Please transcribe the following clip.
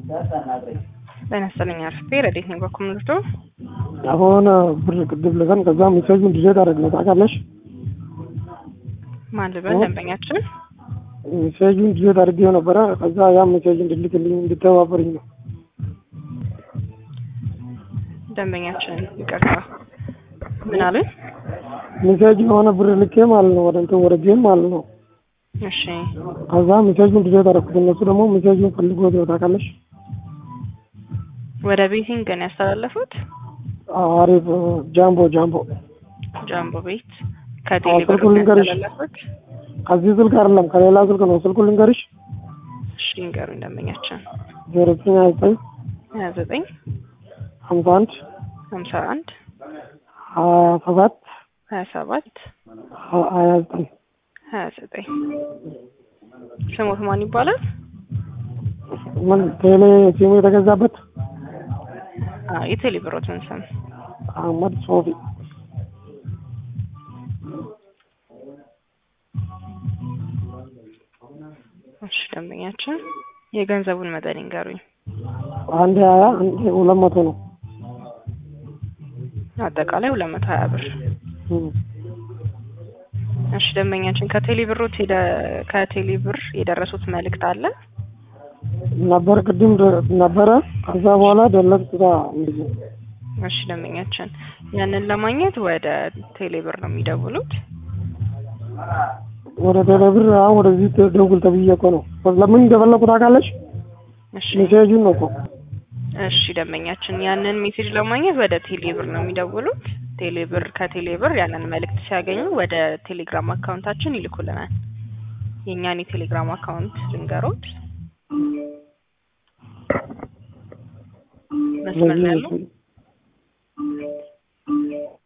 ጤና ይስጥልኝ አርፍቴ ረዴት ነኝ በኩል ምልቶ አሁን ብር ቅድም ልከን ከዛ ሜሴጁን ዲሌት አደረግነው ታውቃለሽ። ማን ልበል ደንበኛችን ሜሴጁን ዲሌት አድርጌው ነበረ። ከዛ ያ ሜሴጅ እንድልክልኝ እንድተባበርኝ ነው። ደንበኛችን ይቅርታ ምን አሉኝ? ሜሴጅ የሆነ ብር ልኬ ማለት ነው ወደ እንትን ወደ ጌም ማለት ነው። እሺ ከዛ ሜሴጁን ዲሌት አደረኩት። እነሱ ደግሞ ሜሴጁን ፈልጎት ነው ታውቃለሽ። ወደ ቤቲንግ ነው ያስተላለፉት። አሪፍ ጃምቦ ጃምቦ ጃምቦ ቤት ከቴሌ ብር ስልኩን ነው ልንገርሽ። ያስተላለፉት። ከዚህ ስልክ አይደለም ከሌላ ስልክ ነው። ስልኩን ልንገርሽ እሺ ንገሩኝ ደንበኛችን ዜሮ ዘጠኝ ሀያ ዘጠኝ ሀያ ዘጠኝ ሀምሳ አንድ ሀምሳ አንድ ሀያ ሰባት ሀያ ሰባት ሀያ ዘጠኝ ሀያ ዘጠኝ ስሞት ማን ይባላል? ምን ቴሌ ሲሙ የተገዛበት አዎ የቴሌ ብሮትን ስም አህመድ ሶፊ እሺ ደንበኛችን የገንዘቡን መጠን ይንገሩኝ። አንድ ሀያ አንድ ሁለት መቶ ነው። አጠቃላይ ሁለት መቶ ሀያ ብር። እም። እሺ ደንበኛችን ከቴሌ ብሮት ሄደ ከቴሌ ብር የደረሱት መልእክት አለ? ነበር ቅድም ደ- ነበረ። ከዛ በኋላ ደለጥኩታ እንደዚህ እሺ ደንበኛችን ያንን ለማግኘት ወደ ቴሌ ብር ነው የሚደውሉት። ወደ ቴሌብር አሁን ወደዚህ ተ- ደውል ተብዬ እኮ ነው። ለምን እንደፈለኩ ታውቃለች? እሺ ሜሴጁን ነው እኮ እሺ ደንበኛችን ያንን ሜሴጅ ለማግኘት ወደ ቴሌ ብር ነው የሚደውሉት። ቴሌ ብር ከቴሌ ብር ያንን መልእክት ሲያገኙ ወደ ቴሌግራም አካውንታችን ይልኩልናል። የእኛን የቴሌግራም አካውንት ልንገሮት። መስመር ላይ ያሉ